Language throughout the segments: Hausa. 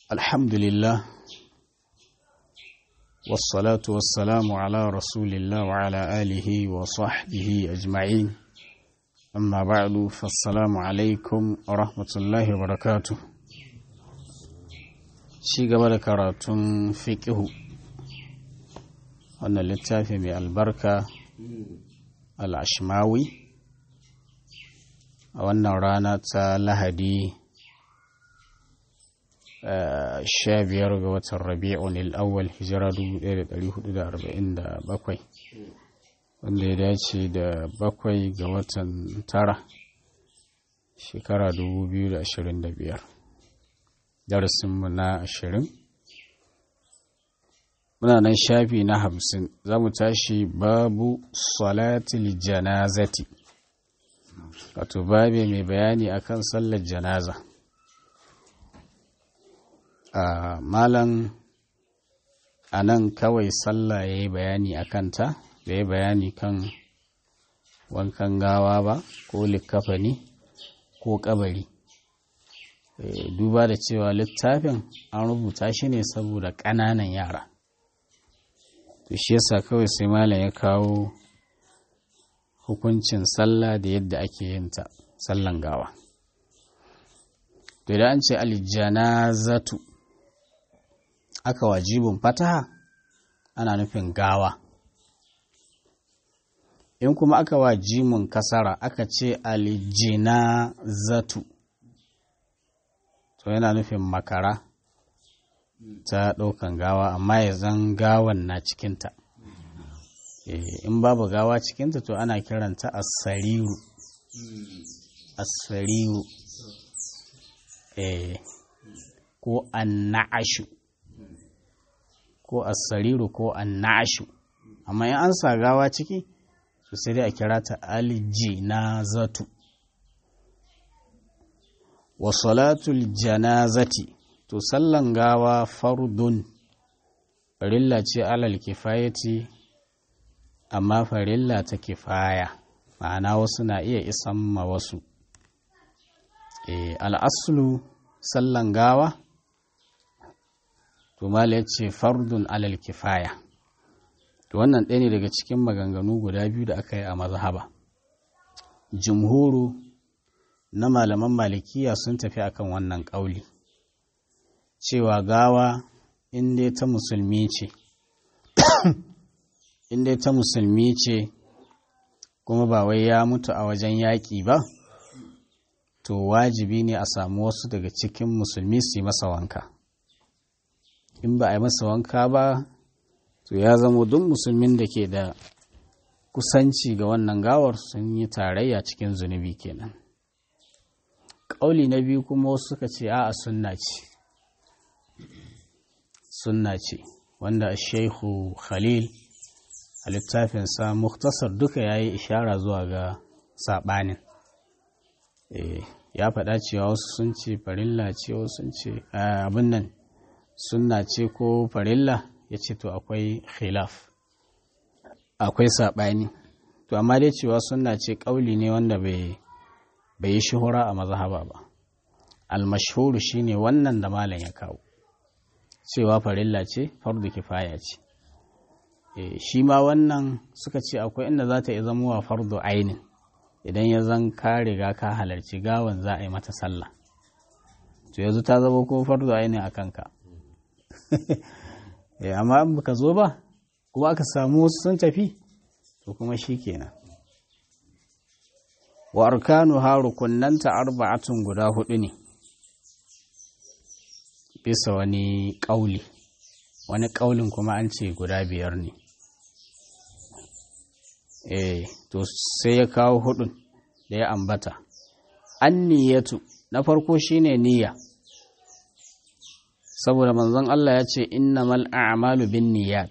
الحمد لله والصلاة والسلام على رسول الله وعلى آله وصحبه أجمعين أما بعد فالسلام عليكم ورحمة الله وبركاته شي قبل كراتون فقه أن اللتافي من البركة العشماوي وأن رانا لهدي sha biyar ga watan rabi'un al'awwal hijira 1447 wanda ya dace da bakwai ga watan tara shekara 2025 darasinmu na ashirin muna nan shafi na hamsin za mu tashi babu salatul janazati wato babe mai bayani akan sallar janaza Uh, malam a nan kawai sallah ya yi bayani a kanta da ya bayani kan wankan gawa ba ko likafani ko kabari e, duba da cewa littafin an rubuta shi ne saboda ƙananan yara to shi yasa kawai sai malam ya kawo hukuncin sallah da yadda ake yin ta sallan gawa to idan an ce aljanazatu aka wajibin fataha ana nufin gawa in kuma aka wajimin kasara aka ce alijina zatu to yana nufin makara ta ɗaukan gawa amma ya zan gawan na cikinta in babu gawa cikinta to ana kiranta asariru asariru ko anna'ashu ko asariru ko annashu amma in an sa gawa ciki to sai dai a kira ta aljinazatu wa salatul janazati to sallan gawa fardun farilla ce alal kifayati amma farilla ta kifaya ma'ana wasu na iya isan ma wasu e, al'aslu sallan gawa to mala ya ce fardun alal kifaya to wannan ɗaya ne daga cikin maganganu guda biyu da aka yi a mazhaba jumhuru na malaman malikiya sun tafi akan wannan ƙauli cewa gawa inda ta musulmi ce inda ta musulmi ce kuma ba wai ya mutu a wajen yaƙi ba to wajibi ne a samu wasu daga cikin musulmi su yi masa wanka in ba a yi masa wanka ba to ya zama duk musulmin da ke da kusanci ga wannan gawar sun yi tarayya cikin zunubi kenan ƙauli na biyu kuma wasu suka ce a sunna ce sunna ce wanda shehu khalil a littafinsa muktasar duka ya yi ishara zuwa ga saɓanin ya faɗa cewa wasu sun ce farilla ce wasu sun ce abin nan sunna ce ko farilla ya ce to akwai khilaf akwai saɓani to amma dai cewa sunna ce ƙauli ne wanda bai yi shuhura a mazhaba ba almashhuru shine wannan da malam ya kawo cewa farilla ce fardu kifaya ce shi ma wannan suka ce akwai inda za ta iya zamowa fardu ainin idan ya zan ka riga ka halarci gawan za a yi mata sallah to yanzu ta zama ko fardu ainin a kanka amma in baka zo ba kuma aka samu wasu sun tafi to kuma shi kenan wa arkanu ha rukunnanta arba'atun guda hudu ne bisa wani ƙauli wani ƙaulin kuma an ce guda biyar ne eh to sai ya kawo hudun da ya ambata an niyatu na farko shine niyya saboda manzon Allah ya ce innamal a'malu bin niyyat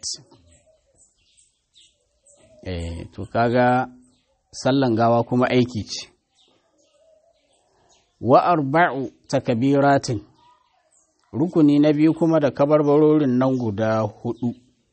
eh to kaga sallan gawa kuma aiki ce wa arba'u takbiratin rukuni na biyu kuma da kabarbarorin nan guda hudu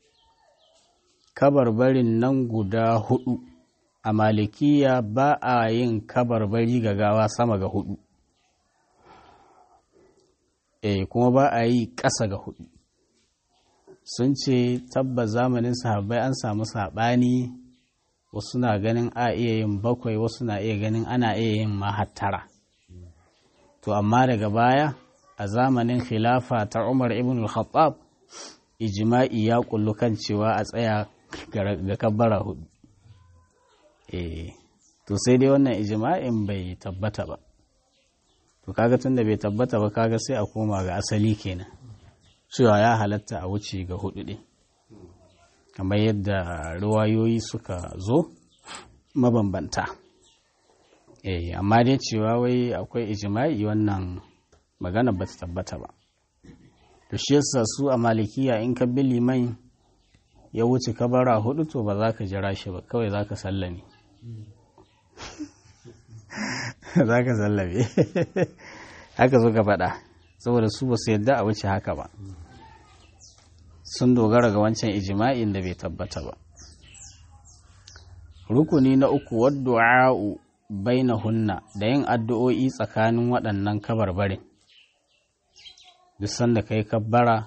kabarbarin nan guda hudu a malikiya ba a yin kabarbari ga gawa sama ga hudu eh kuma ba a yi ƙasa ga hudu sun ce tabbas zamanin sahabbai an samu saɓani wasu na ganin a iya yin bakwai wasu na iya ganin ana iya yin mahattara to amma daga baya a zamanin khilafa ta umar ibn al-khattab ijma'i ya kullu kan cewa a tsaya ga kabbara hudu eh to sai dai wannan ijma'in bai tabbata ba to kaga tunda bai tabbata ba kaga sai a koma ga asali kenan cewa ya halatta a wuce ga hudu ɗin kamar yadda ruwayoyi suka zo mabambanta eh amma dai cewa wai akwai ijma'i wannan magana ba ta tabbata ba to shi yasa su a malikiya in ka bi liman ya wuce kabara hudu to ba za ka jira shi ba kawai za ka sallame za ka sallame haka zo ka faɗa saboda su ba su yadda a wuce haka ba sun dogara ga wancan ijima'in da bai tabbata ba rukuni na uku waddu'a'u hunna da yin addu'o'i tsakanin waɗannan kabarbarin duk sanda ka yi kabbara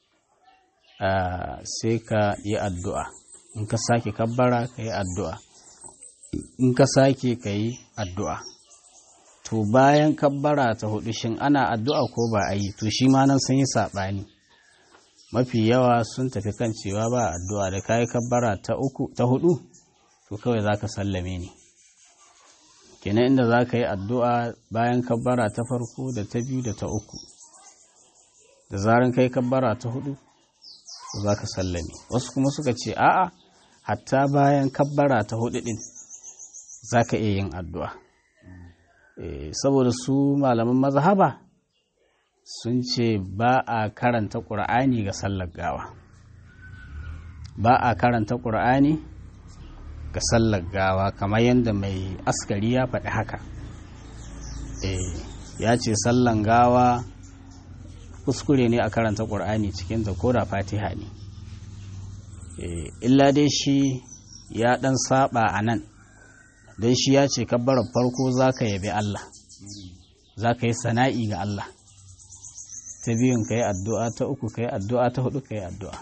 sai ka yi addu'a in ka sake kabbara ka yi addu'a in ka sake ka yi addu'a to bayan kabbara ta hudu shin ana addu'a ko ba a yi to shi ma nan sun yi saɓani mafi yawa sun tafi kan cewa ba addu'a da kayi kabbara ta uku ta hudu to kawai za ka sallame ne kenan inda za ka yi addu'a bayan kabbara ta farko da ta biyu da ta uku da zaran kai kabbara ta hudu za ka sallame wasu kuma suka ce a'a hatta bayan kabbara ta hudu din za ka iya yin addu'a saboda su malaman mazhaba sun ce ba a karanta ƙur'ani ga sallar gawa ba a karanta ƙur'ani ga sallar gawa kamar yadda mai askari ya faɗi haka ya ce sallan gawa kuskure ne a karanta ƙur'ani cikin da koda fatiha ne illa dai shi ya ɗan saba a nan don shi ya ce kabbarar farko za ka yabi Allah za ka yi sana'i ga Allah ta biyun ka yi addu'a ta uku ka yi addu'a ta hudu ka yi addu'a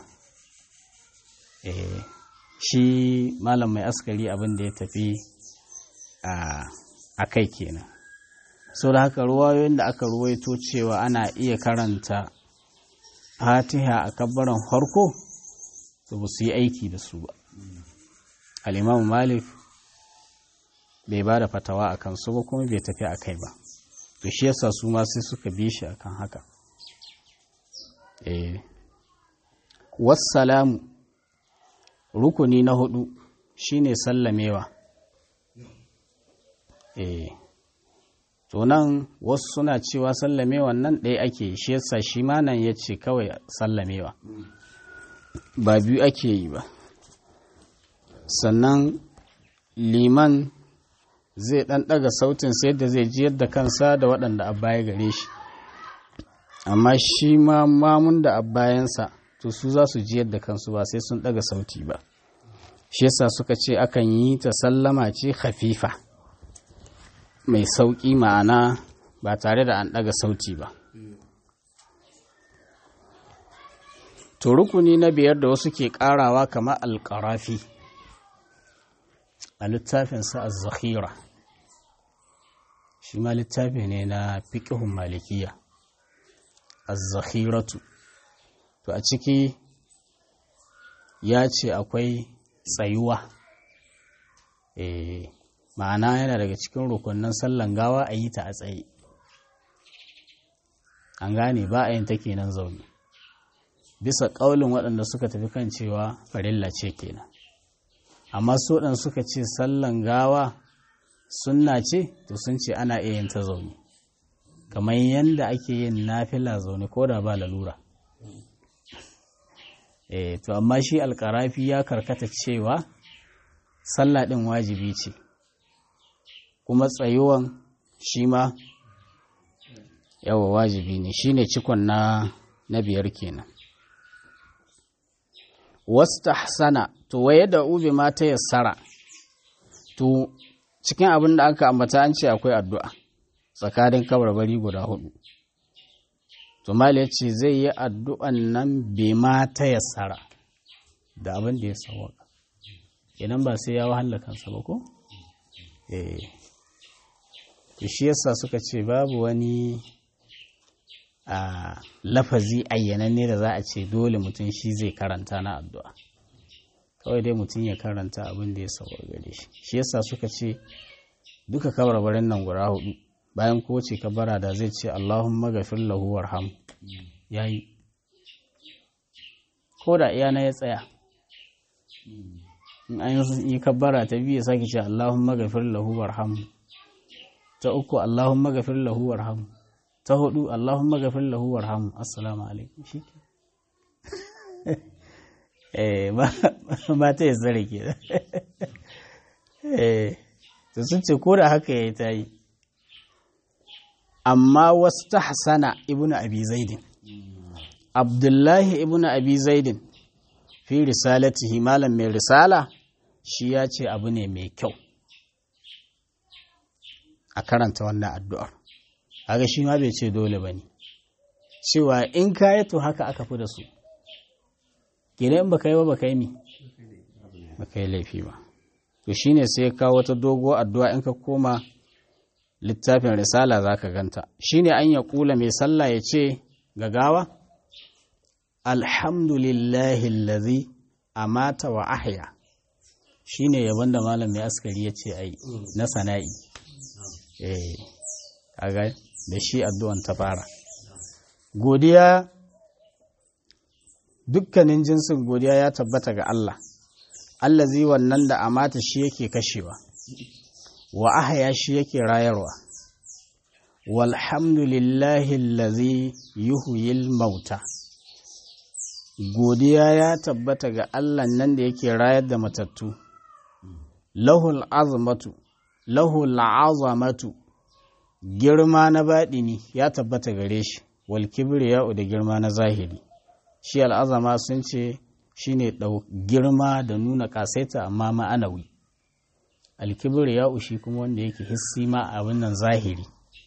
shi malam mai askari abin da ya tafi a kai kenan sau da haka ruwayoyin da aka ruwaito cewa ana iya karanta fatiha a kabbaran farko to ba su yi aiki da su ba al'imamu malik bai ba da fatawa a kansu ba kuma bai tafi a kai ba to shi yasa su ma sai suka bi shi akan haka eh wassalamu rukuni na hudu shine sallamewa eh to nan wasu suna cewa sallamewan nan ɗaya ake shi yasa shi ma nan ya ce kawai sallamewa ba biyu ake yi ba sannan liman zai ɗan ɗaga sautin sai da zai ji yadda kansa da waɗanda a baya gare shi amma shi ma mamun da a bayansa to su za su ji yadda kansu ba sai sun ɗaga sauti ba shi yasa suka ce akan yi ta sallama ce hafifa mai sauƙi ma'ana ba tare da an ɗaga sauti ba to rukuni na biyar da wasu ke ƙarawa kamar alƙarafi a littafinsa a zakhira shi ma littafi ne na fiƙihun malikiya a zakhiratu to a ciki ya ce akwai tsayuwa e, ma'ana yana daga cikin rukunin sallan gawa a yi ta a tsaye an gane ba a yin ta kenan zaune bisa ƙaulin waɗanda suka tafi kan cewa farilla ce kenan amma su waɗanda suka ce sallan gawa sunna ce to sun ce ana iya yin ta zaune kamar yadda ake yin nafila zaune ko da ba lalura e, to amma shi alkarafi ya karkata cewa sallah ɗin wajibi ce kuma tsayuwan shi ma yawa wajibi ne shi ne cikon na na biyar kenan wasta hasana to waye da ube ma ta yassara to cikin abin da aka ambata an ce akwai addu'a tsakanin kabarbari guda hudu to mali ya ce zai yi addu'an nan bai ma ta yassara da abin da ya sawaka idan ba sai ya wahala kansa ba ko? eh shi yasa suka ce babu wani a lafazi ayyananne da za a ce dole mutum shi zai karanta na addu'a kawai dai mutum ya karanta abin da ya sauwa gare shi shi yasa suka ce duka kabarbarin nan guda hudu bayan kowace kabara da zai ce Allahumma gafir lahu warham yayi ko da iyana ya tsaya in an yi kabara ta biyu sake ce Allahumma gafir lahu warham ta uku Allahumma gafir lahu warham ta hudu Allahumma gafir lahu warham assalamu alaikum shi eh ba ta yi zare ke eh to sun ce ko da haka ya ta yi amma wasu ta hasana ibnu abi zaidin abdullahi ibnu abi zaidin fi risalatihi malam mai risala shi ya ce abu ne mai kyau a karanta wannan addu'ar haka shi ma bai ce dole ba ne cewa in ka yi to haka aka fi da su gina in baka yi ba baka yi mi baka yi laifi ba to shi ne sai kawo wata dogo addu'a in ka koma littafin risala za ka ganta shi ne an ya kula mai sallah ya ce gagawa alhamdulillahi lazi amata wa ahya shi ne yabon da malam mai askari ya ce ai na sana'i eh kaga da shi addu'an ta fara godiya dukkanin jinsin godiya ya tabbata ga Allah allazi wannan da amata shi yake kashewa wa ahya shi yake rayarwa walhamdulillahi allazi yuhyil mauta godiya ya tabbata ga Allah nan da yake rayar da matattu lahul azmatu lahul azamatu girma na baɗini ya tabbata gare shi wal kibriya'u da girma na zahiri shi al'azama sun ce shine girma da nuna kasaita amma ma'anawi alkibriya'u shi kuma wanda yake hissi ma abin nan zahiri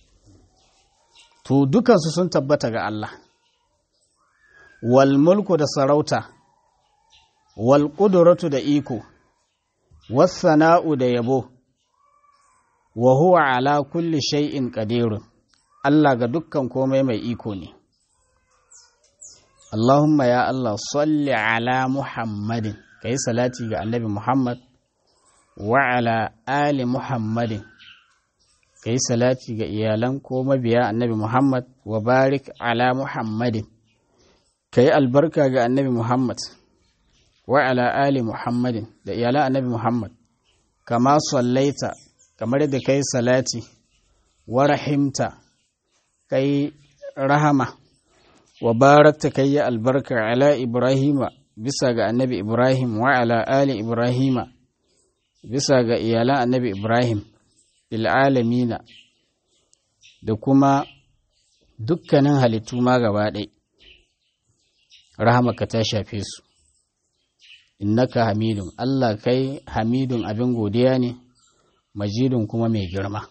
to dukansu sun tabbata ga Allah wal mulku da sarauta wal ƙuduratu da iko was sana'u da yabo wa huwa ala kulli shay'in qadirun Allah ga dukkan komai mai iko ne Allahumma ya Allah salli ala Muhammadin kai salati ga Annabi Muhammad wa ala ali Muhammadin kai salati ga iyalan ko mabiya Annabi Muhammad wa barik ala Muhammadin kai albarka ga Annabi Muhammad wa ala ali Muhammadin da iyalan Annabi Muhammad kama sallaita kamar da kai salati wa rahimta kai rahama wa barakta kai ya albarka ala ibrahima bisa ga annabi ibrahim wa ala ali ibrahima bisa ga iyalan annabi ibrahim bil alamina da kuma dukkanin halittu ma gaba ɗai rahamaka ta shafe su innaka hamidun allah kai hamidun abin godiya ne majidun kuma mai girma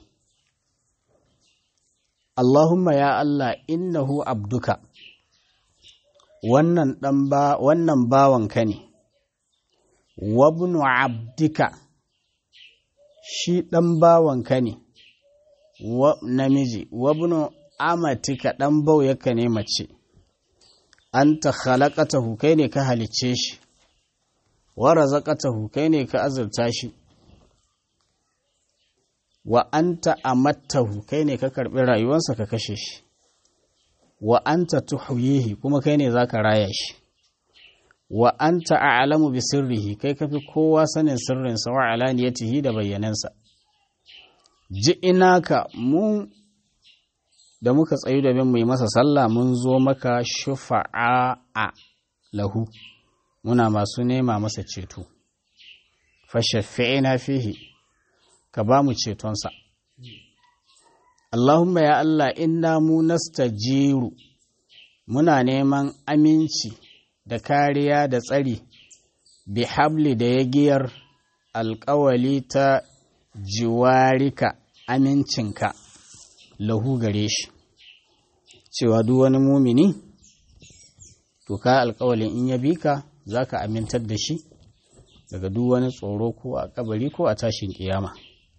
Allahumma ya Allah innahu abduka wannan dan ba wannan bawanka ne wabnu abdika shi dan bawanka ne wa namiji wabnu amatika dan bauyaka ne mace anta khalaqatahu kai ne ka halicce shi wa razaqatahu kai ne ka azurta shi wa anta amattahu kai ne ka karɓi rayuwarsa ka kashe shi wa anta tuhyihi kuma kai ne zaka raya shi wa anta a'lamu bi sirrihi kai kafi kowa sanin sirrinsa wa alaniyatihi da bayyanansa ji inaka mu da muka tsayu da bin mu yi masa sallah mun zo maka shufa'a lahu muna masu nema masa ceto fa shafi'ina fihi ka ba mu cetonsa. Allahumma ya Allah inna mu nastajiru muna neman aminci da kariya da tsari bi habli da ya giyar alkawali ta jiwarika amincinka lahu gare shi cewa duk wani mumini to ka alkawalin in ya bi ka za ka amintar da shi daga duk wani tsoro ko a kabari ko a tashin kiyama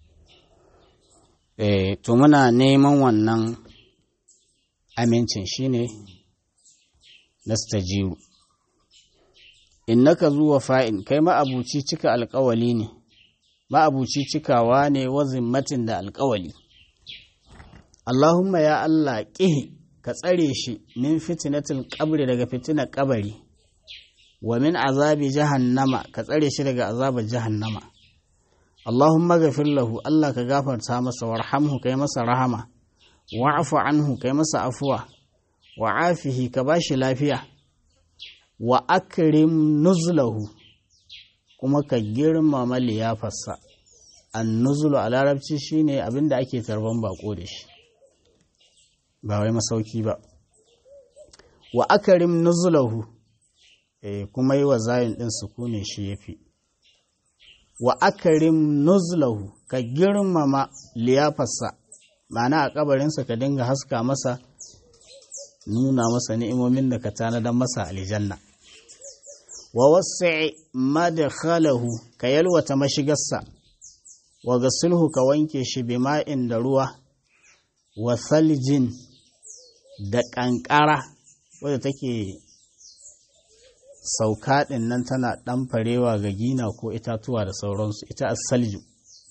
e, to muna neman wannan amincin shine nastajiru innaka zuwa fa'in kai ma'abuci cika alkawali ne ma'abuci cikawa ne wa zimmatin da alkawali Allahumma ya Allah ƙihi ka tsare shi min fitinatul qabri daga fitinar kabari wa min azabi jahannama ka tsare shi daga azabar jahannama Allahumma ghafir lahu Allah ka gafarta masa warhamhu kai masa rahama wa'fu anhu kai masa afuwa wa afihi ka bashi lafiya wa akrim nuzlahu kuma ka girmama liyafarsa an nuzulu a larabci shine abinda ake tarban bako da shi ba wai masauki ba wa akarim nuzulahu eh kuma yi wa zayin din sukune shi yafi wa akarim nuzulahu ka girmama liyafarsa ma'ana a kabarinsa ka dinga haska masa nuna masa ni'imomin da ka tanadan masa aljanna wa wasi madkhalahu ka yalwata mashigarsa wa gasilhu ka wanke shi bima'in da ruwa wa saljin da ƙanƙara wadda take sauka ɗin nan tana ɗan farewa ga gina ko itatuwa da sauransu ita asalju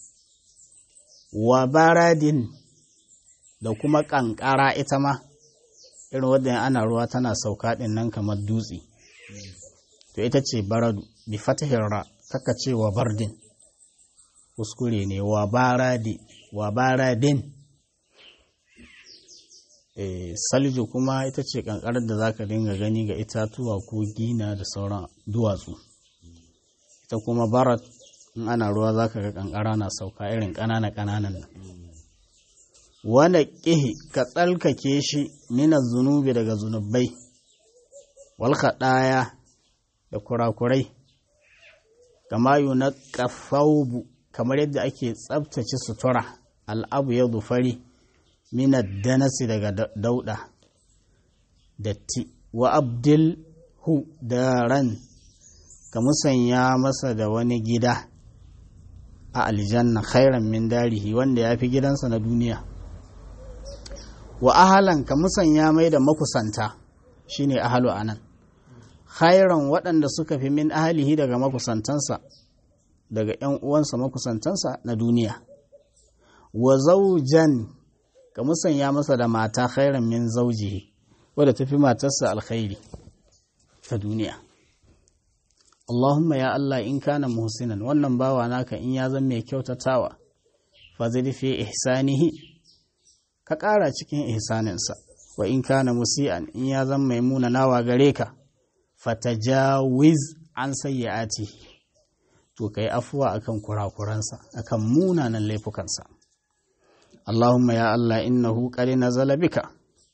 wa baradin da kuma ƙanƙara ita ma irin wadda ana ruwa tana sauka ɗin nan kamar dutse to ita ce baradu bi fatahin ra kaka ce wa bardin kuskure ne wa baradi wa baradin salju kuma ita ce kankarar da zaka dinga gani ga itatuwa ko gina da sauran duwatsu ita kuma barat in ana ruwa zaka ga kankara na sauka irin ƙanana ƙananan nan wanda ƙihi ka tsalkake shi minan zunubi daga zunubai wal ɗaya da kurakurai kama na ƙafaubu kamar yadda ake tsabtace sutura al'abu ya fari minar danasi daga dauda datti wa abdil hu da ran ka musanya masa da wani gida a aljanna khairan min darihi wanda ya fi gidansa na duniya wa ahalan ka musanya mai da makusanta shine ahalu anan khairan waɗanda suka fi min ahalihi daga makusantansa daga ‘yan uwansa makusantansa na duniya wa zaujan ka musanya masa da mata khairan min zaujihi wadda tafi matarsa alkhairi ta duniya Allahumma ya Allah in kana muhsinan wannan bawa naka in ya zama mai kyautatawa fa zidi fi ihsanihi ka ƙara cikin ihsaninsa wa in kana musi'an in ya zama mai munanawa gare ka fatajawiz an sayyi'ati to kai afuwa akan kurakuransa akan munanan laifukansa Allahumma ya Allah innahu qad nazala bika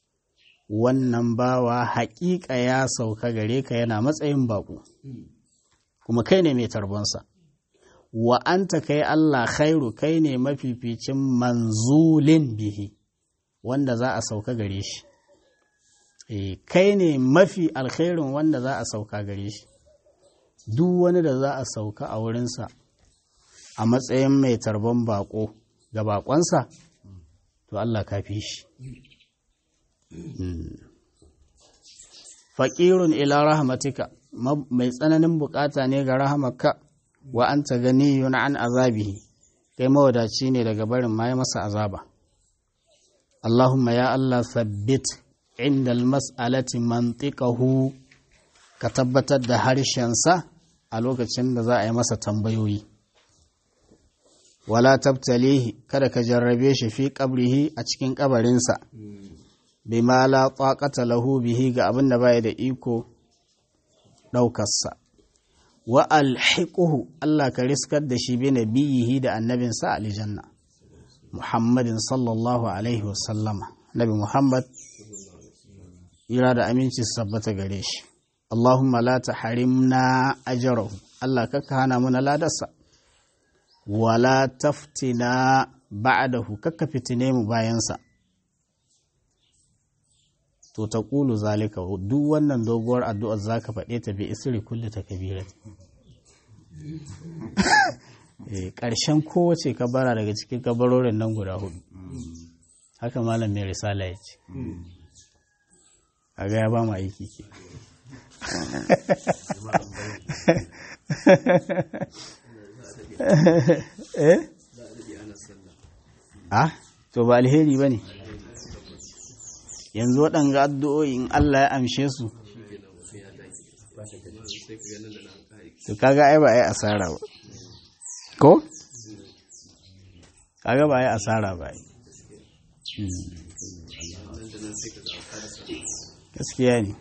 wannan bawa haƙiƙa ya sauka gare ka yana matsayin baƙo kuma kai ne mai tarbonsa wa anta kai Allah khairu kai ne mafificin manzulin bihi wanda za a sauka gare shi e, kai ne mafi alkhairin wanda za a sauka gare shi duk wani da za a sauka a wurinsa a matsayin mai tarbon bako ga bakonsa to Allah ka fi shi faƙirun ila rahmatika mai tsananin bukata ne ga rahamarka wa an ta gani yuna an azabihi kai mawadaci ne daga barin ma masa azaba Allahumma ya Allah sabbit inda mas'alati mantiqahu ka tabbatar da harshensa a lokacin da za a yi masa tambayoyi wala tabtalihi kada ka jarrabe shi fi qabrihi a cikin kabarinsa bima la taqata lahu bihi ga abin da baya da iko ɗaukarsa wa alhiquhu Allah ka riskar da shi bi nabiyihi da annabinsa aljanna Muhammadin sallallahu alaihi wasallama Nabi Muhammad ira da aminci su tabbata gare shi Allahumma la tahrimna ajrahu Allah kaka hana muna ladarsa wala taftina ba'dahu kaka fitine mu bayansa to ta ƙulu zalika duk wannan doguwar addu'ar za ka faɗe ta bi isri kulle ta kabirat ƙarshen kowace kabara daga cikin kabarorin nan guda hudu haka malam mai risala ya ce a ga ya ba mu aiki ke eh ah to ba alheri ba ne yanzu waɗanga addu'o'in Allah ya amshe su to kaga ai ba ai asara ba ko kaga ba ai asara ba ai gaskiya ne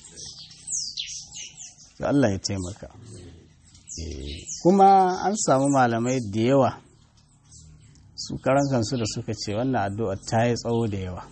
to Allah ya taimaka kuma an samu malamai da yawa su karan kansu da suka ce wannan addu'a ta yi tsawo da yawa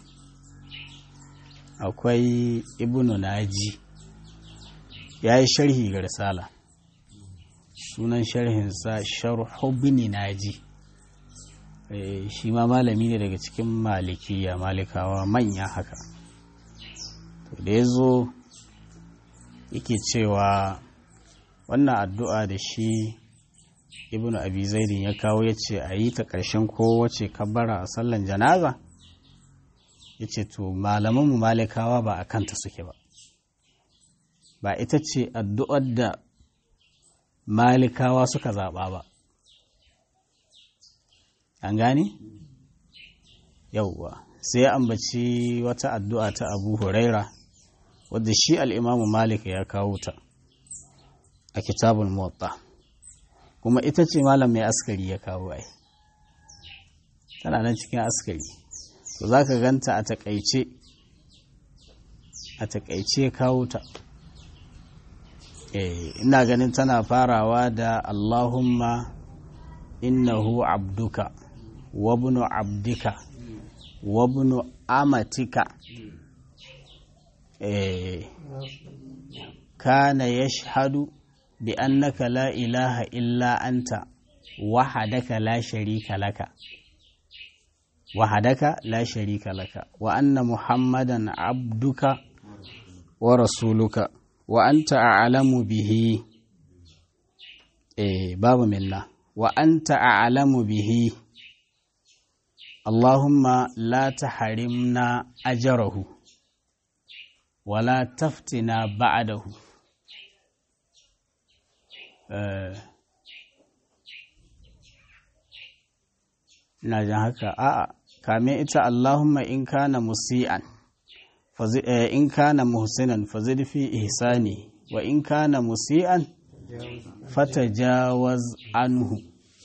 akwai ibnu naji ya yi sharhi ga risala sunan sharhinsa sharhu bini naji shi ma malami ne daga cikin malikiya malikawa manya haka to da ya zo yake cewa wannan addu'a da shi ibnu abi zaidin ya kawo ya ce a yi ta ƙarshen kowace kabbara a sallan janaza ya ce to malamanmu malikawa ba a kanta suke ba ba ita ce addu'ar da malikawa suka zaɓa ba an gane? yauwa sai ya ambaci wata addu'a ta abu huraira wadda shi al'imamu malik ya kawo ta a kitabul motsa kuma ita ce malam mai askari ya kawo ai tana nan cikin askari to za ka ganta a takaice a takaice kawo ta ina ganin tana farawa da allahumma innahu abduka wabnu abdika wabnu amatika kana yashhadu bi annaka la ilaha illa anta wahadaka la sharika laka wahadaka la sharika laka wa anna muhammadan abduka wa rasuluka wa anta a'lamu bihi eh babu minna wa anta a'lamu bihi Allahumma la tahrimna ajrahu wa la taftina ba'dahu ina jan haka a'a kame ita Allahumma in kana musi'an in kana muhsinan fazid fi ihsani wa in kana musi'an fatajawaz anhu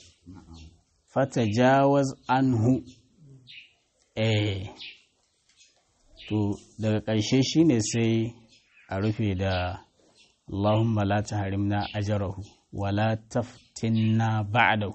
fatajawaz anhu eh to daga ƙarshe shine sai a rufe da Allahumma la tahrimna ajrahu wa la taftinna ba'dahu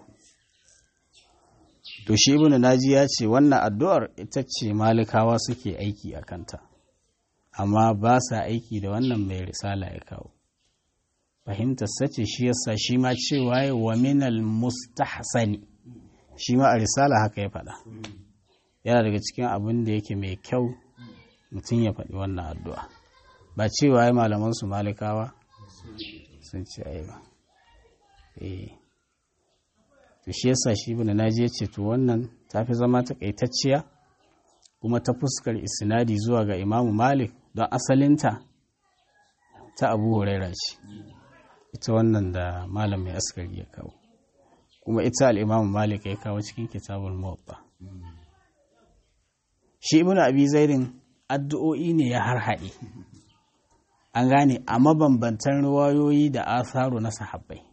to shi ibnu naji ya ce wannan addu'ar ita ce malikawa suke aiki a kanta amma ba sa aiki da wannan mai risala ya kawo fahimtar sace shi yasa shi ma cewa ya wa minal mustahsani shi ma a risala haka ya faɗa yana daga cikin abin da yake mai kyau mutum ya faɗi wannan addu'a ba cewa ya malaman su malikawa sun ce ai ba eh to shi yasa shi ibn naji ya ce to wannan ta fi zama takaitacciya kuma ta fuskar isnadi zuwa ga imamu malik don asalinta ta abu huraira ce ita wannan da malam mai askari ya kawo kuma ita al'imamu malik ya kawo cikin kitabul muwatta shi ibn abi zairin addu'o'i ne ya harhaɗe an gane a mabambantan ruwayoyi da asaru na sahabbai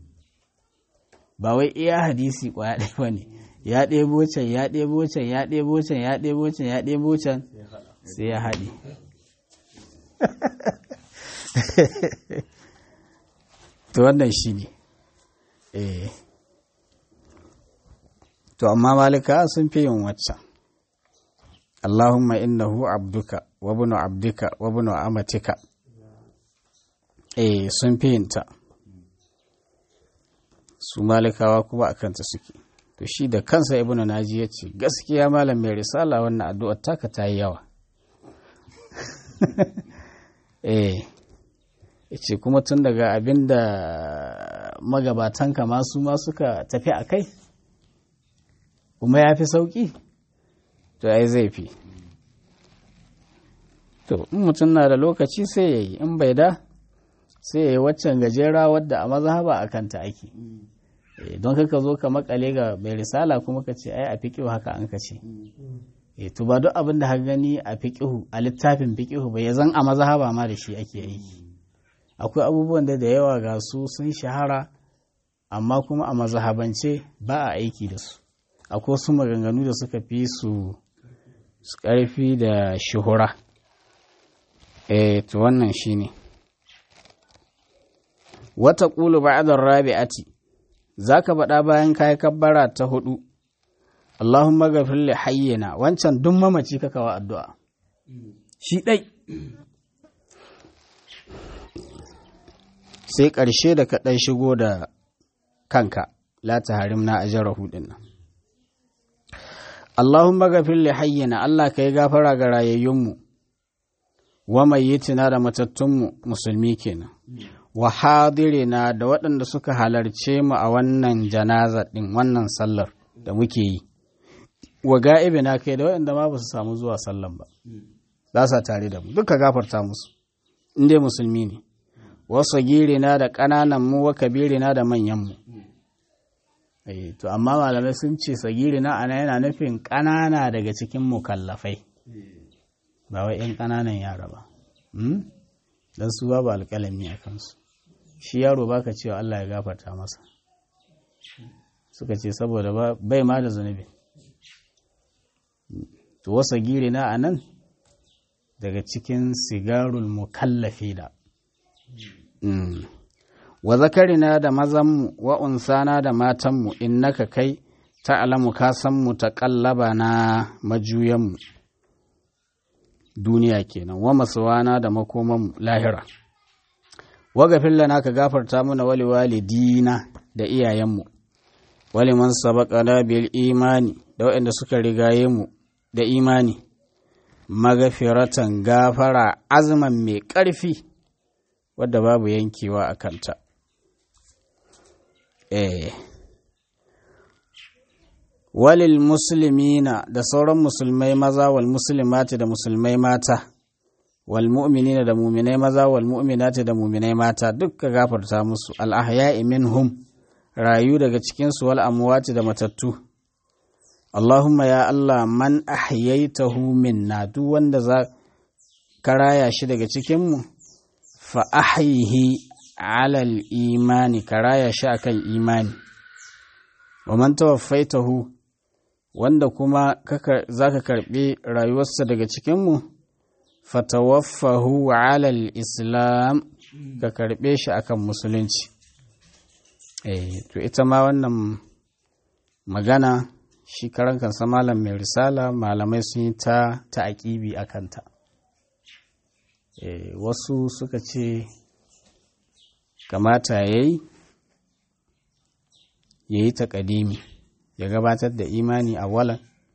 ba wai iya hadisi kwaya ɗaya ba ne ya ɗebo can ya ɗebo can ya ɗebo can ya ɗebo can ya ɗebo can sai ya haɗe to wannan shi ne eh to amma malika sun fi yin waccan Allahumma innahu abduka wa bunu abdika wa bunu amatika eh sun fi yin ta su malikawa kuma a kanta suke to shi da kansa ibnu naji ya ce gaskiya malam mai risala wannan addu'ar taka ta yi yawa eh ce kuma tun daga abin da magabatanka masu ma suka tafi a kai kuma ya fi sauƙi to ai zai fi to in mutum na da lokaci sai ya yi in bai da sai ya yi waccan gajera wadda a mazhaba a kanta ake don kaka zo ka makale ga mai risala kuma ka ce ai a fiƙihu haka an ka ce to ba duk abin da ka gani a fiƙihu a littafin fiƙihu ba ya zan a mazhaba ma da shi ake aiki akwai abubuwan da da yawa ga su sun shahara amma kuma a mazhabance ba a aiki da su akwai su maganganu da suka fi su ƙarfi da shuhura eh to wannan shine wata ƙulu ba'adar rabi'ati za ka faɗa bayan kayi kabbara ta hudu Allahumma gafir li hayyina wancan duk mamaci ka kawa addu'a shi ɗai sai ƙarshe da kaɗai shigo da kanka la ta harim na ajara hudin nan Allahumma gafir li hayyina Allah ka yi gafara ga rayayyunmu wa mayyitina da matattunmu musulmi kenan wa hadirina da waɗanda suka halarce mu a wannan janaza ɗin wannan sallar da muke yi wa ga'ibina kai da waɗanda ma ba su samu zuwa sallan ba za sa tare da mu duka gafarta musu in dai musulmi ne wasu girina da ƙananan mu wa kabirina da manyan mu to amma malamai sun ce sagirina ana yana nufin ƙanana daga cikin mukallafai ba wai 'yan ƙananan yara ba don su babu alƙalami a kansu shi yaro baka cewa Allah ya gafarta masa suka ce saboda bai ma da zunubi to wasa girina a nan daga cikin sigarul mukallafi da wa zakarina da mazanmu wa unsana da matanmu innaka kai ta'alamu ka san mu ta kallaba na majuyanmu duniya kenan wa masuwana da makoman lahira wa gafin lana ka gafarta mana wali walidina da iyayenmu wali man sabaqana bil imani da waɗanda suka rigaye mu da imani magafiratan gafara azman mai ƙarfi wadda babu yankewa a kanta eh walil muslimina da sauran musulmai maza wal muslimati da musulmai mata wal mu'minina da muminai maza wal mu'minati da muminai mata dukka gafarta musu al ahya'i minhum rayu daga cikin su wal amwati da matattu Allahumma ya Allah man ahyaitahu minna duk wanda za ka raya shi daga cikin mu fa ahyihi alal imani ka raya shi akan imani wa man tawaffaitahu wanda kuma za ka karɓi rayuwarsa daga cikinmu fatawaffahu alal islam ka karɓe shi akan musulunci eh to ita ma wannan magana shi karan kansa malam mai risala malamai sun yi ta ta'aƙibi a kanta eh wasu suka ce kamata ya yi ya yi taƙadimi ya gabatar da imani a walan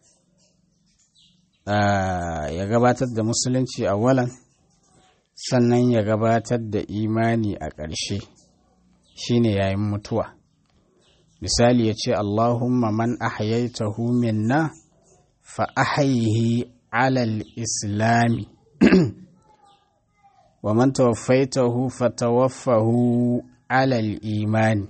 ya gabatar da musulunci a walan sannan ya gabatar da imani a ƙarshe shine yayin mutuwa misali ya ce allahumma man ahyaitahu minna fa ahyihi alal islami wa man tawaffaitahu fa tawaffahu alal imani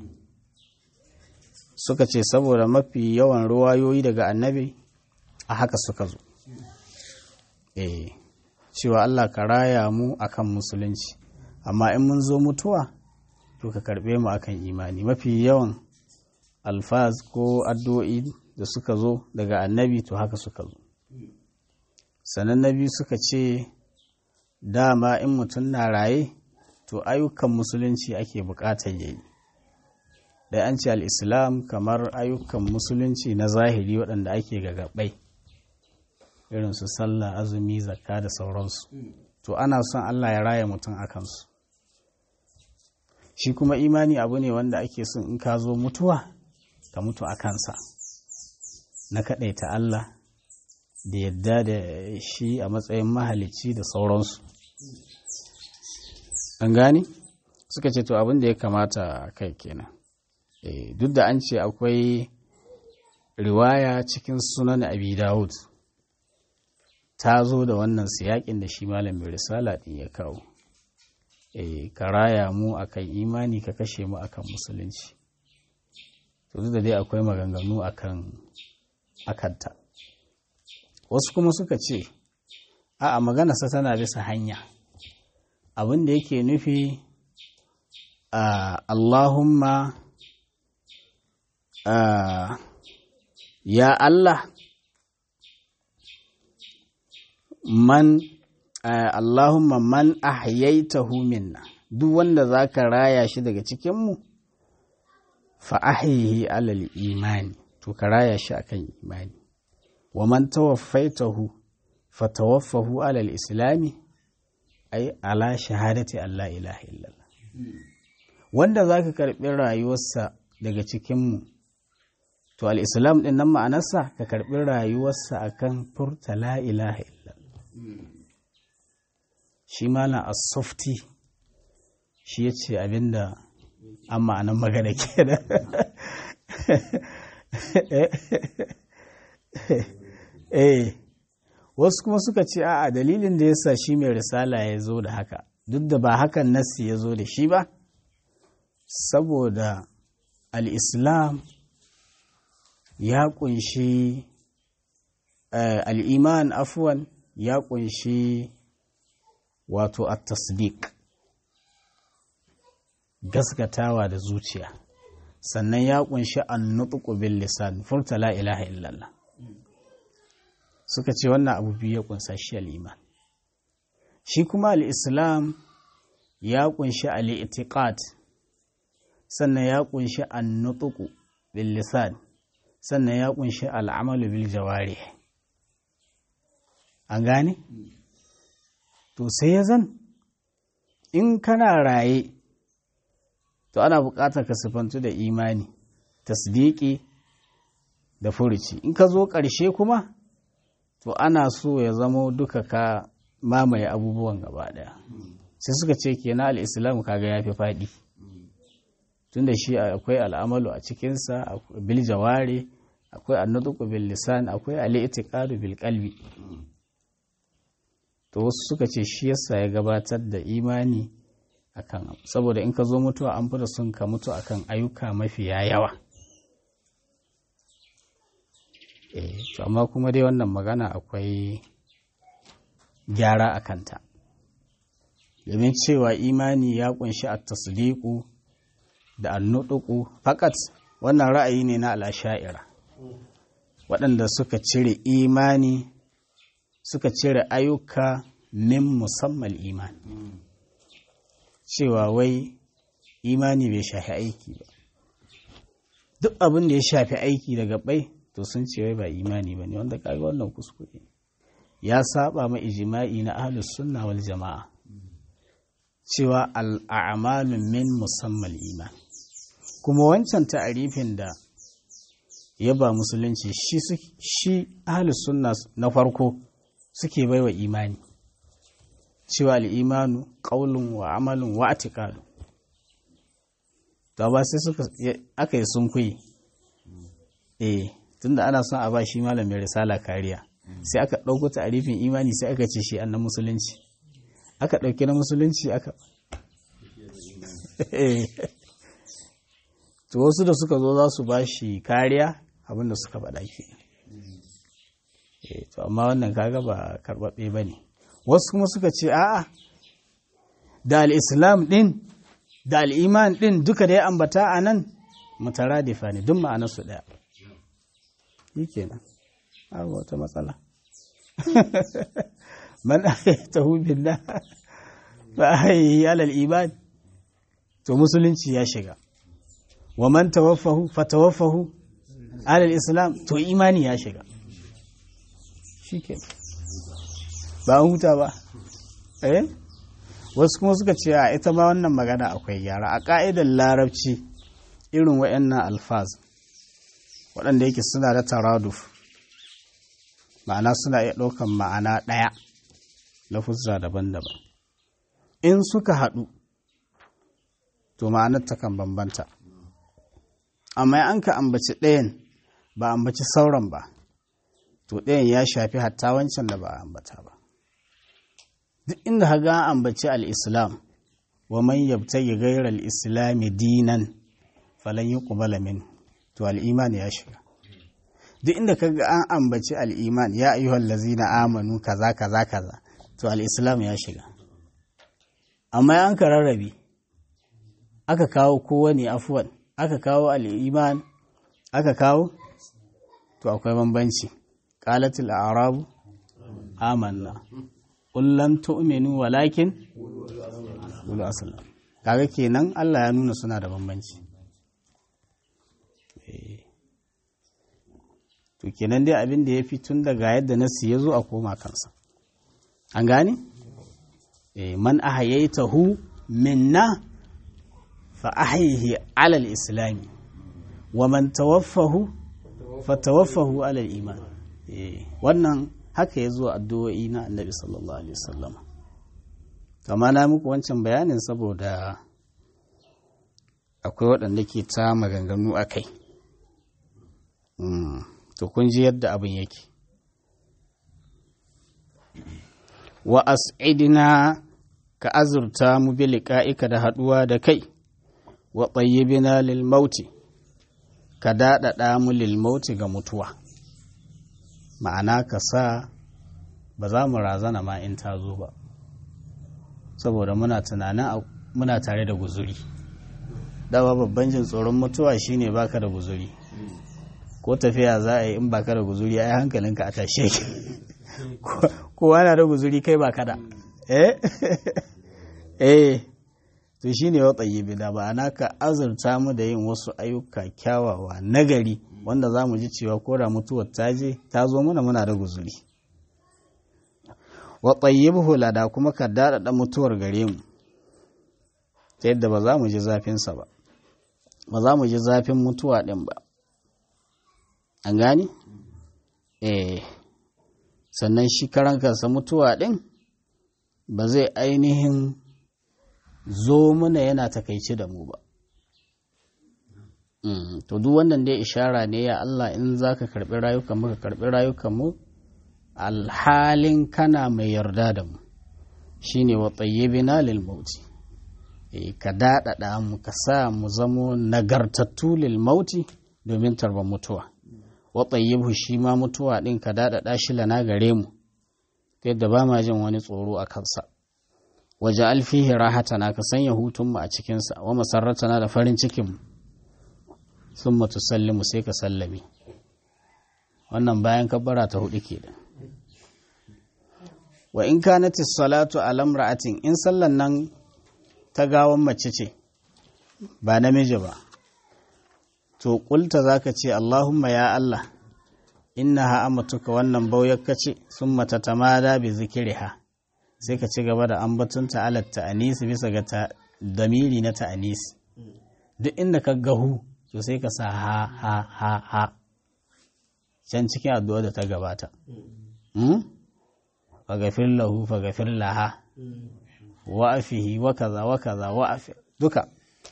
suka ce saboda mafi yawan ruwayoyi daga annabi a haka suka zo eh cewa Allah ka raya mu akan musulunci amma in mun zo mutuwa to ka karbe mu akan imani mafi yawan alfaz ko addu'o'i da suka zo daga annabi to haka suka zo sannan nabi suka ce dama in mutum na raye to ayyukan musulunci ake bukatar yayi da an ce al'islam kamar ayyukan musulunci na zahiri waɗanda ake gagabai irin su sallah azumi zakka da sauransu to ana son allah ya raya mutum a kansu shi kuma imani abu ne wanda ake son in ka zo mutuwa ka mutu a kansa na kaɗaita allah da yadda da shi a matsayin mahalicci da sauransu an gani suka ce to abin da ya kamata kai kenan duk da an ce akwai riwaya cikin sunan abi dawud ta zo da wannan siyakin da shi malamin risala din ya kawo ka raya mu akan imani ka kashe mu akan musulunci to duk da dai akwai maganganu akan akanta wasu kuma suka ce a maganarsa tana bisa hanya abin da yake nufi a Allahumma ya Allah man Allahumma man ahyaitahu minna duk wanda zaka raya shi daga cikinmu fa ahyihi alal imani to ka raya shi akan imani wa man tawaffaitahu fa tawaffahu alal islami ai ala shahadati Allah ilaha illallah wanda zaka karbi rayuwarsa daga cikinmu to al-islam din nan ma'anarsa ka karbi rayuwarsa akan furta la ilaha illallah shi malam as-softi shi ya ce abinda an ma'anar magana kenan eh wasu kuma suka ce a'a dalilin da yasa shi mai risala ya zo da haka duk da ba hakan nassi ya zo da shi ba saboda al-islam ya kunshi al-iman afwan ya kunshi wato a tasdiq gaskatawa da zuciya sannan ya kunshi an nutsuku bil lisan furta la ilaha illallah suka ce wannan abu biyu ya kunsa shi al'iman shi kuma al'islam ya kunshi al'itiqat sannan ya kunshi an nutsuku bil lisan sannan ya kunshi al'amalu bil jawari an gane? to sai ya zan in kana raye to ana buƙatar ka sifantu da imani tasdiki da furuci in ka zo ƙarshe kuma to ana so ya zamo duka ka mamaye abubuwan gaba ɗaya sai suka ce kenan al'islam kaga ya fi faɗi tun da shi akwai al'amalu a cikinsa bil jaware akwai annutuku bil lisan akwai al'itiqadu bil qalbi to wasu suka ce shi yasa ya gabatar da imani akan saboda in ka zo mutuwa an fita sun ka mutu akan ayyuka mafiya yawa eh to amma kuma dai wannan magana akwai gyara a kanta domin cewa imani ya kunshi a tasdiku da annuduku fakat wannan ra'ayi ne na al'asha'ira waɗanda suka cire imani suka cire ayyuka min musamman imani cewa wai imani bai shafi aiki ba duk abin da ya shafi aiki daga bai to sun ce wai ba imani ba ne wanda kaga wannan kuskure ya saba ma ijima'i na ahlus sunna wal jama'a cewa al'amalu min musamman iman kuma wancan ta'arifin da ya ba musulunci shi shi ahlus sunna na farko suke baiwa imani cewa al'imanu ƙaulun wa amalin wa atikadu to ba sai suka aka yi sun kuyi eh tunda ana son a ba shi malamin risala kariya sai aka ɗauko ta'arifin imani sai aka ce shi an na musulunci aka ɗauki na musulunci aka to wasu da suka zo za su ba shi kariya abinda suka faɗa ke to amma wannan kaga ba karɓaɓɓe ba ne wasu kuma suka ce a'a da al'islam ɗin da al'iman ɗin duka da ya ambata a nan mutaradifa ne duk ma'anarsu ɗaya yi kenan abu wata matsala man ta hubin da ba a yi alal iman to musulunci ya shiga wa man tawaffahu fa tawaffahu alal islam to imani ya shiga shi ba an huta ba eh wasu kuma suka ce a ita ma wannan magana akwai gyara a ƙa'idar larabci irin waɗannan alfaz waɗanda yake suna da taraduf ma'ana suna iya ɗaukan ma'ana ɗaya lafuzza daban-daban in suka haɗu to ma'anar takan bambanta amma an ka ambaci ɗayan ba ambaci sauran ba to ɗayan ya shafi hatta wancan da ba a ambata ba duk inda haga an ambaci al'islam wa man yabtagi ghayra al-islam dinan falan yuqbala min to al-iman ya shiga duk inda kaga an ambaci al-iman ya ayyuhal ladzina amanu kaza kaza kaza to al-islam ya shiga amma an ka rarrabe aka kawo kowane afuwan aka kawo al-iman aka kawo to akwai bambanci qalatil a'rabu amanna qul lam tu'minu walakin qulu aslam kaga kenan Allah ya nuna suna da bambanci to kenan dai abin da ya fi tun daga yadda nasu ya zo a koma kansa an gane man ahayaitahu minna fa ahyihi alal islami wa man tawaffahu fa tawaffahu alal iman wannan haka ya zo addu'o'i na annabi sallallahu alaihi wasallam kama na muku wancan bayanin saboda akwai waɗanda ke ta maganganu a kai to kun ji yadda abin yake wa as'idina ka azurta mu bi liqa'ika da haɗuwa da kai wa tayyibina lil mauti ka daɗaɗa mu lil mauti ga mutuwa ma'ana ka sa ba za mu razana ma in ta zo ba saboda muna tunanin muna tare da guzuri dawa babban jin tsoron mutuwa shine baka da guzuri ko tafiya za a yi in baka da guzuri ai hankalinka a tashe ki kowa na da guzuri kai baka da eh eh to shine wa tsayibi da ba ana ka azurta mu da yin wasu ayyuka kyawawa nagari wanda za mu ji cewa ko da mutuwar ta je ta zo mana muna da guzuri wa tsayibu lada kuma ka daɗaɗa mutuwar gare mu ta yadda ba za mu ji zafinsa ba ba za mu ji zafin mutuwa ɗin ba an gani? eh sannan shi karan kansa mutuwa ɗin ba zai ainihin zo mana yana takaici da mu ba to duk wannan dai ishara ne ya Allah in za ka karɓi rayukan mu ka karɓi rayukan mu alhalin kana mai yarda da mu shine wa tsayyibina lil mauti ka daɗaɗa mu ka sa mu zamo nagartattu lil mauti domin tarban mutuwa wa tsayyibhu shi ma mutuwa ɗin ka daɗaɗa shi lana gare mu yadda ba ma jin wani tsoro a kansa waje alfihi rahatana ka sanya hutunmu a cikinsa wa masarratana da farin cikinmu sun matu sallimu sai ka sallame wannan bayan kabbara ta hudu ke da wa in kanati salatu alam ra'atin in sallan nan ta gawan mace ce ba namiji ba to kulta zaka ce Allahumma ya Allah innaha amatuka wannan bauyakka ce sun mata tamada bi zikiriha sai ka ci gaba da ambatunta alat ta'anisi bisa ga ta damiri na ta'anisi duk inda ka gahu to sai ka sa ha ha ha ha can cikin addu'a da ta gabata fagafir lahu fagafir laha wa afihi wa kaza wa kaza wa afi duka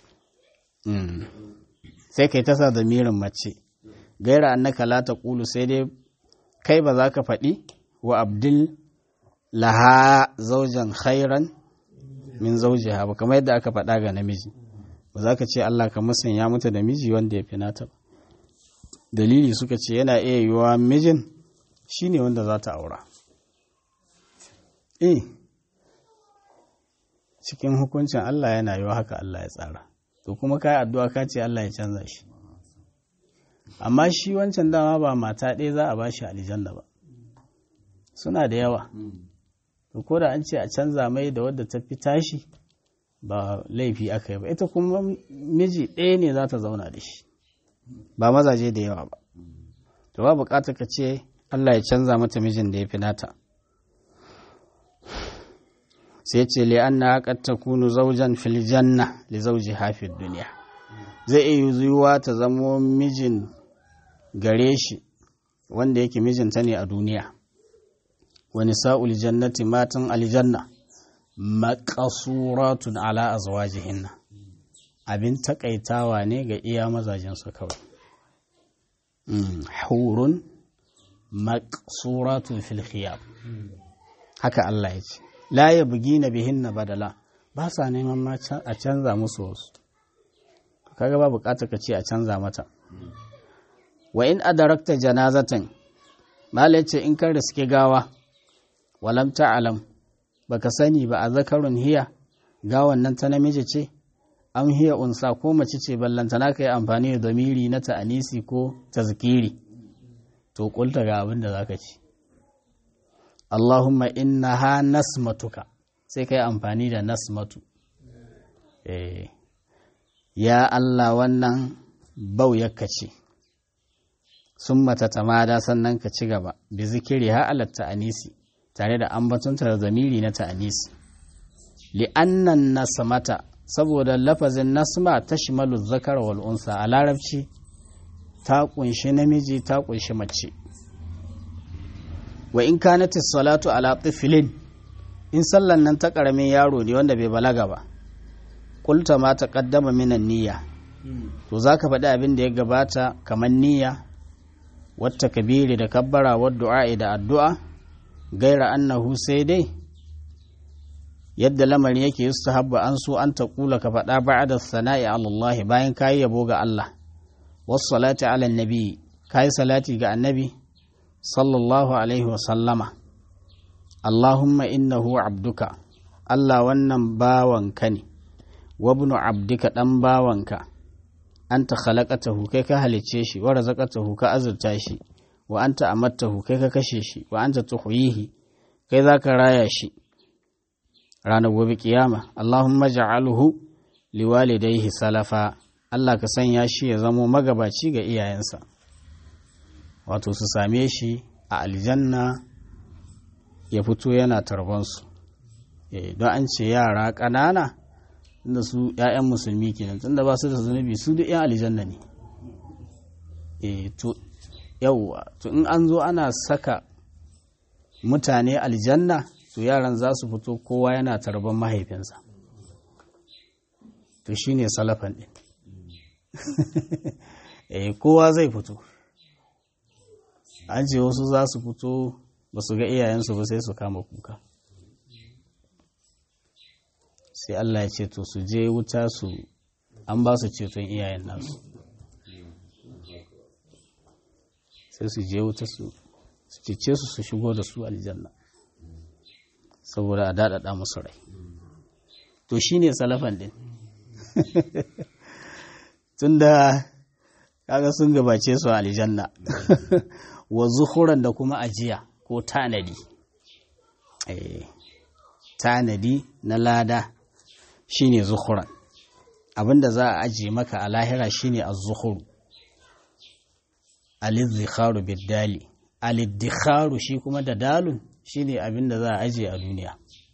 sai kai ta sa damirin mace gaira annaka la taqulu sai dai kai ba za ka faɗi wa abdul laha zaujan khairan min zaujiha ba kamar yadda aka faɗa ga namiji ba za ka ce Allah ka musanya mata da miji wanda ya fi nata ba dalili suka ce yana iya yiwuwa mijin shine wanda za ta aura eh cikin hukuncin Allah yana yiwa haka Allah ya tsara to kuma ka yi addu'a ka ce Allah ya canza shi amma shi wancan dama ba mata ɗaya za a ba shi aljanna ba suna da yawa to ko da an ce a canza mai da wadda ta fi tashi ba laifi aka yi ba ita kuma miji ɗaya ne za ta zauna da shi ba mazaje da yawa ba to ba bukatar ka ce Allah ya canza mata mijin da ya fi nata sai ce li anna qad takunu zawjan fil janna li zawjiha fid dunya zai iya yiwuwa ta zamo mijin gare shi wanda yake mijinta ne a duniya wa nisa'ul jannati matan aljanna maqasuratun ala azwajihinna abin takaitawa ne ga iya mazajensu kawai hurun maqsuratun fil khiyam haka Allah ya ce la yabgina bihinna badala ba sa neman ma a canza musu wasu kaga ba bukatar ka ce a canza mata wa in adarakta janazatan mala ce in kan riske gawa walam ta'alam baka sani ba a zakarun hiya gawan nan ta namiji ce an hiya unsa ko mace ce ballantana ka yi amfani da domiri na ta'anisi ko tazkiri to kulta ga abin da zaka ci Allahumma innaha nasmatuka sai ka yi amfani da nasmatu eh ya Allah wannan bau yakka ce sun mata tamada sannan ka ci gaba bi zikiri ha alat ta'anisi tare da ambatunta da zamiri na ta'anisi li'annan nasmata saboda lafazin nasma ta shimalu zakar wal unsa a larabci ta kunshi namiji ta kunshi mace wa in kanati salatu ala tiflin in sallan nan ta karamin yaro ne wanda bai balaga ba kulta ma ta kaddama minan niyya to zaka faɗi abin da ya gabata kamar niyya wata kabiri da kabbara wa du'a da addu'a gaira annahu sai dai yadda lamarin yake yustahabba an so an taƙula ka faɗa ba'da sana'i Allah bayan kayi yabo ga Allah was salati ala nabi kayi salati ga annabi sallallahu alaihi wa sallama Allahumma innahu abduka Allah wannan bawanka ne wa ibnu abdika dan bawanka anta khalaqatahu kai ka halicce shi wa razaqatahu ka azurta shi wa anta amattahu kai ka kashe shi wa anta tuhyihi kai zaka raya shi ranar gobe kiyama Allahumma ja'alhu liwalidayhi salafa Allah ka sanya shi ya zamo magabaci ga iyayensa wato su same shi a aljanna ya fito yana tarbansu eh don an ce yara ƙanana tunda su 'ya'yan musulmi kenan tunda ba su da zunubi su duk 'yan aljanna ne eh to yawwa to in an zo ana saka mutane aljanna to yaran za su fito kowa yana tarban mahaifinsa to shine salafan din eh kowa zai fito an ce wasu za su fito ba su ga iyayensu ba sai su kama kuka sai Allah ya ce to su je wuta su an ba su ceton iyayen nasu sai su je wuta su su cece su su shigo da su aljanna saboda a daɗaɗa musu rai to shi ne salafan ɗin tunda kaga sun gabace su aljanna wa zuhuran da kuma ajiya ko tanadi tanadi na lada shine zuhuran abinda za a ajiye maka a lahira shine az-zuhuru al-izdikharu bid-dali al shi kuma da dalun shine abinda za a ajiye a duniya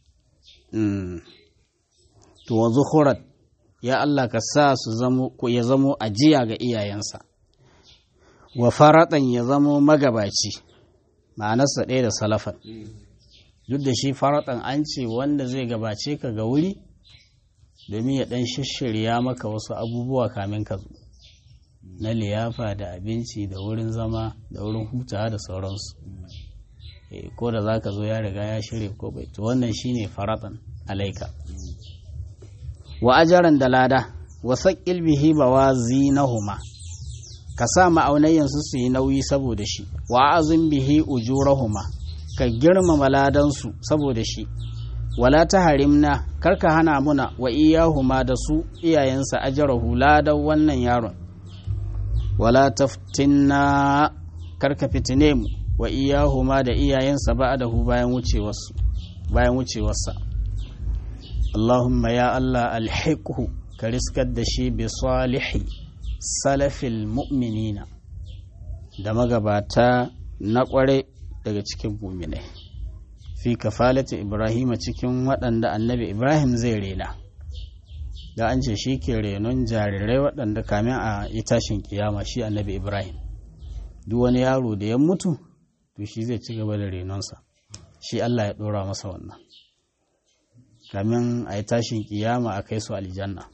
to wa zuhuran ya Allah ka sa su zamo ya zamo ajiya ga iyayensa wa faratan ya zamo magabaci ma'anarsa ɗaya da salafan duk da shi faratan an ce wanda zai gabace ka ga wuri domin ya ɗan shishirya maka wasu abubuwa kamin ka zo na liyafa da abinci da wurin zama da wurin hutawa da sauransu ko da za ka zo ya riga ya shirya ko bai to wannan shine faratan alaika wa ajaran da lada wa saƙil bihi bawazinahuma ka sa ma'aunayyansu su yi nauyi saboda shi wa azin bihi ujurahuma ka girmama ladansu saboda shi wala ta harimna karka hana muna wa iyahuma da su iyayensa ajarahu ladan wannan yaron wala taftinna karka fitine mu wa iyahuma da iyayensa ba'dahu bayan wucewarsu bayan wucewarsa Allahumma ya Allah alhiqhu ka riskar da shi bi salihi salafil mu'minina da magabata na kware daga cikin muminai fi kafalati ibrahima cikin waɗanda annabi ibrahim zai rena da an ce shi ke renon jarirai waɗanda kamin a yi tashin kiyama shi annabi ibrahim duk wani yaro da ya mutu to shi zai ci gaba da renonsa shi Allah ya ɗora masa wannan kamin a yi tashin kiyama a kai su aljanna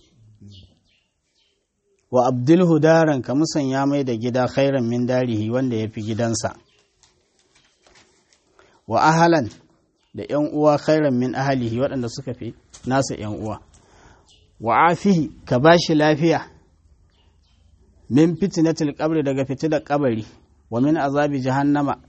wa abdulhu daran ka musanya mai da gida khairan min darihi wanda ya fi gidansa wa ahalan da ‘yan uwa khairan min ahalihi waɗanda suka fi nasa ‘yan uwa wa afihi ka ba shi lafiya min fitinatil kabri daga fitilar kabari wa min azabi jahannama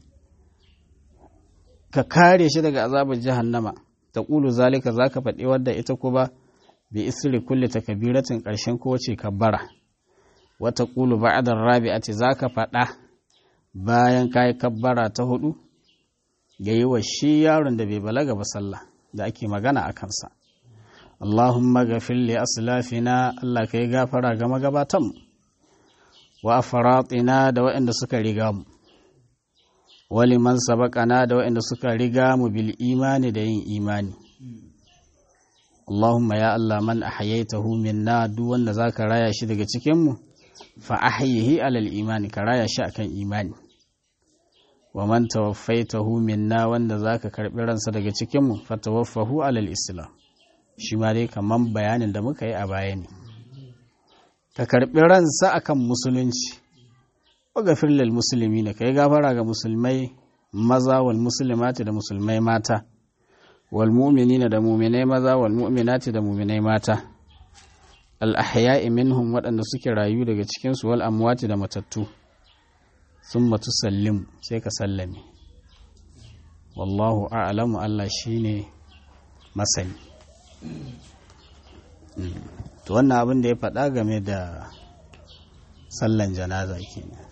ka kare shi daga azabin jahannama ta ƙulu zalika za ka faɗi wadda ita ko ba bi isri kulle takabiratin ƙarshen kowace kabbara wata ƙulu ba'adar rabi'ati za ka faɗa bayan ka yi kabbara ta hudu ga yi wa shi yaron da bai balaga ba sallah da ake magana a kansa Allahumma gafir li aslafina Allah ka yi gafara ga magabatan wa afaratina da waɗanda suka riga mu wali man sabaqana da waɗanda suka riga mu bil imani da yin imani Allahumma ya Allah man ahyaytahu minna duk wanda zaka raya shi daga cikin mu fa ahyihi alal imani ka raya shi akan imani wa man tawaffaitahu minna wanda zaka karbi ransa daga cikin mu fa tawaffahu alal islam shi ma dai kaman bayanin da muka yi a baya ne ka karbi ransa akan musulunci wa gafir lil muslimin kai gafara ga musulmai maza wal muslimati da musulmai mata wal mu'minina da mu'minai maza wal mu'minati da mu'minai mata al ahya'i minhum waɗanda suke rayu daga cikin su wal amwati da matattu summa tusallim sai ka sallame wallahu a'lamu Allah shine masani to wannan abin da ya faɗa game da sallan janaza kenan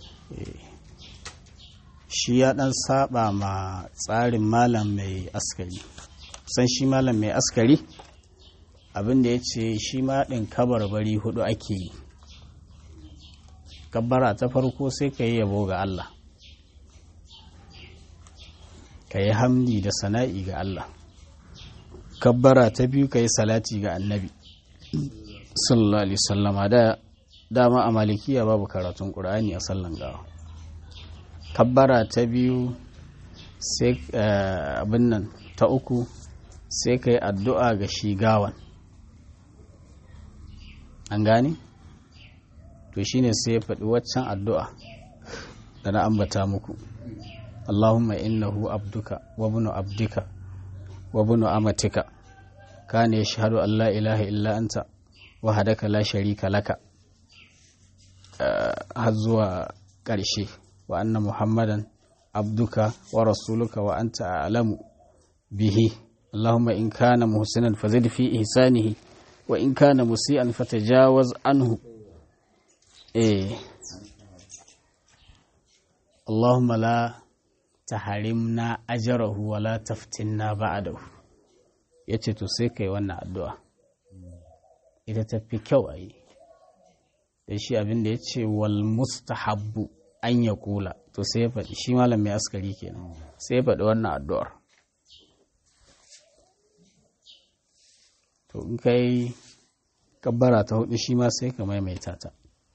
shi ya ɗan saba ma tsarin malam mai askari san shi malam mai askari abin da ya ce shi ma ɗin kabarbari hudu ake yi kabbara ta farko sai ka yi yabo ga Allah ka yi hamdi da sana'i ga Allah kabbara ta biyu ka yi salati ga annabi sallallahu alaihi sallama da dama a malikiya babu karatun ƙur'ani a sallan gawa kabbara ta biyu sai abin nan ta uku sai ka yi addu'a ga shi gawan an gane? to shine sai ya faɗi waccan addu'a da na ambata muku Allahumma innahu abduka wa bunu abdika wa bunu amatika kana yashhadu an la ilaha illa anta wahadaka la sharika laka har zuwa ƙarshe wa anna muhammadan abduka wa rasuluka wa anta a'lamu bihi Allahumma in kana muhsinan fazid fi ihsanihi wa in kana musian fatajawaz anhu eh Allahumma la taharimna ajrahu wa la taftinna ba'dahu yace to sai kai wannan addu'a ita tafi kyau a yi da shi abin da ya ce wal mustahabbu an ya kula to sai ya faɗi shi malam mai askari kenan sai ya faɗi wannan addu'ar to in kai kabbara ta hudu shi ma sai ka maimaita ta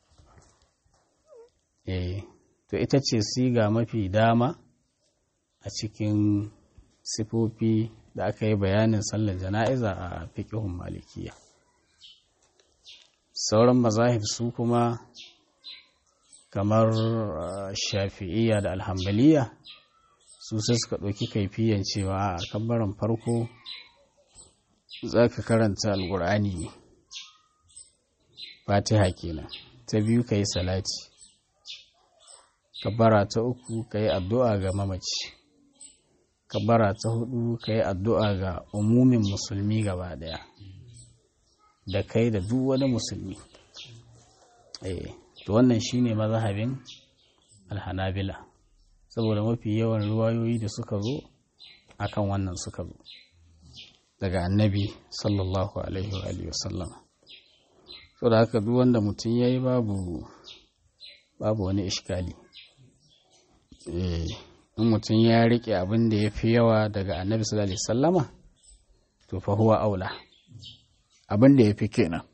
eh to ita ce siga mafi dama a cikin sifofi da aka yi bayanin sallar jana'iza a fiƙihun malikiya sauran mazahib su kuma kamar shafi'iyya da alhambaliya su sai suka ɗauki kaifiyan cewa a kabbaran farko za ka karanta alƙur'ani ne fatiha kenan ta biyu ka yi salati kabbara ta uku ka yi addu'a ga mamaci kabbara ta hudu ka yi addu'a ga umumin musulmi gaba daya da kai da duk wani musulmi eh to wannan shine mazhabin alhanabila saboda mafi yawan ruwayoyi da suka zo akan wannan suka zo daga annabi sallallahu alaihi wa alihi wasallam so da haka duk wanda mutum yayi babu babu wani iskali eh in mutum ya rike abin da ya fi yawa daga annabi sallallahu alaihi wasallama to fa huwa aula abin da ya fi kenan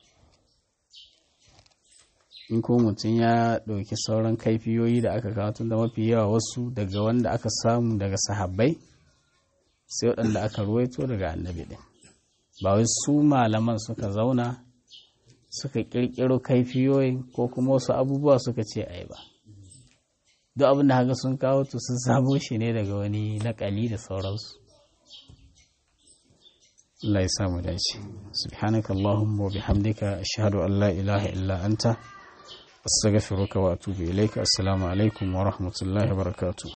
in ko mutum ya ɗauki sauran kaifiyoyi da aka kawo tun da mafi yawa wasu daga wanda aka samu daga sahabbai sai waɗanda aka ruwaito daga annabi ɗin ba wai su malaman suka zauna suka ƙirƙiro kaifiyoyin ko kuma wasu abubuwa suka ce ai ba duk abin da haka sun kawo to sun samo shi ne daga wani naƙali da sauransu Allah ya samu dace subhanaka allahumma wa bihamdika ashhadu an la ilaha illa anta astaghfiruka wa atubu ilaika assalamu alaikum wa rahmatullahi wa barakatuh